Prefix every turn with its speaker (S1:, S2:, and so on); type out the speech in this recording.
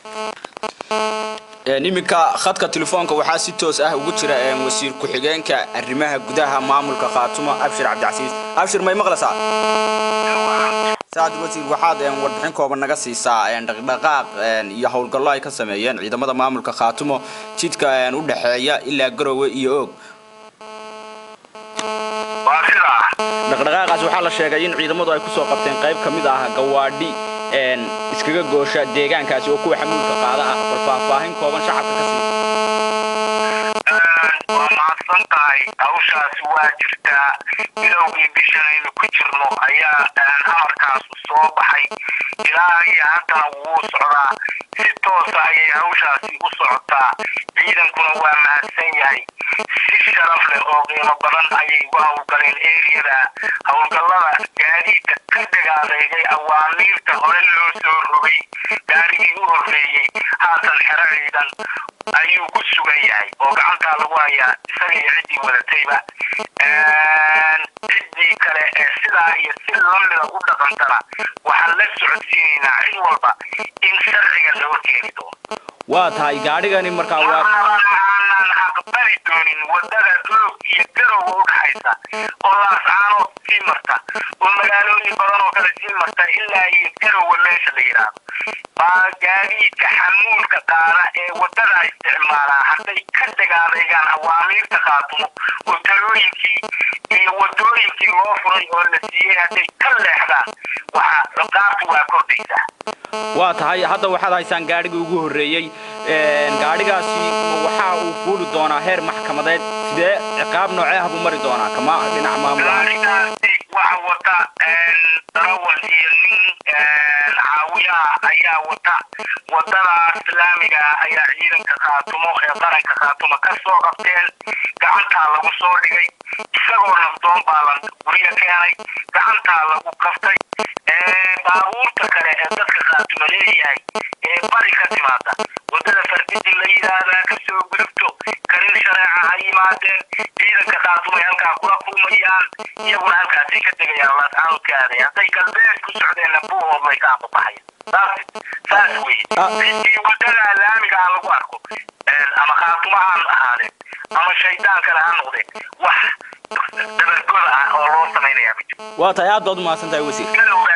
S1: iminka khadka telefoonka waxaa si toos ah ugu jira wasiir ku-xigeenka arrimaha gudaha maamulka khaatumo abshir cabdicasiis abshir may maqlaysaa saad wasiir waxaad warbixin kooban naga siisaa dhaqdhaqaaq iyo howlgallo ay ka sameeyeen ciidamada maamulka khaatumo jidka u dhexeeya ilaa garowe iyo og dhaqdhaqaaqaas waxaa la sheegay in ciidamadu ay kusoo qabteen qayb ka mid ah gawaadhi iskaga goosha deegaankaasi oo kuwa xamuulka qaada ah bal faahfaahin kooban shacabka ka sii
S2: waa mahadsan tahay hawshaasi waa jirtaa bilowgii bishan aynu ku jirno ayaa amarkaasu soo baxay ilaa iyo haddana wuu socdaa si toosa ayay hawshaasi u socotaa ciidankuna waa mahadsan yahay si sharaf leh oo qiimo badan ayay uga howlgaleen eriyada howlgallada gaadiidka ka dhagaadeegay awaamiirta hore loo soo rogay gaarigii u horreeyey haatan xero ciidan ayuu ku sugan yahay oo gacantaa lagu hayaa isaga iyo ciddii wadatayba ciddii kale ee sidaa iyo si lamida u dhaqantana waxaan la socodsiinaynaa cid walba in sharciga loo keeni doono
S1: waa tahay gaadhigani markaa waa
S2: aanan aqbali doonin wadada oog iyo garowa u dhaxaysa oo laascaanood sii marta oo magaalooyin badan oo kale sii marta ilaa iyo garowa meesha la yidhaahdo baa gaadiidka xamuulka qaada ee wadada isticmaalaa hadday ka dagaadaygaan awaamiirta qaatumo oo talooyinkii iyo wadooyinkii loo furay oo la siiyey hadday ka leexdaan waxa ciqaabtu waa kordhaysaa
S1: waa tahay hadda waxaad haysaan gaadhigii ugu horreeyey gaadhigaasi waxa uu fuuli doonaa heer maxkamadeed sidee ciqaab noocee ah buu mari doonaa kama dhinac maamul ahaan
S2: gaadhigaasi waxa wata darawal iyo nin caawiyaha ayaa wata wadada islaamiga ayaa ciidanka khaatumo ee qaranka khaatumo ka soo qabteen gacantaa lagu soo dhigay isagoo nafdoon baa la guryo keenay gacantaa lagu qaftay baabuurta kale ee dadka khaatumo leeyahay ee bari ka timaada wadada fardidi la yidhaahdaa kasoo gudubto karin shareeca ha yimaadeen ciidanka khaatumo ay halkaa kula kulmayaan iyaguna halkaasay ka degayaan laascaanudka aaday hadday galbeed ku socdeenna buuhood way ka ambabaxayan saas saas weye ciddii wadada laamiga ha lagu arko ama khaatumo ha ahaadeen ama shaydaan kale ha noqdeen wax dabargoda ah oo loo samaynayaa ma jiro
S1: waa tahay aad baad u mahadsan tahay wasiir
S2: galowga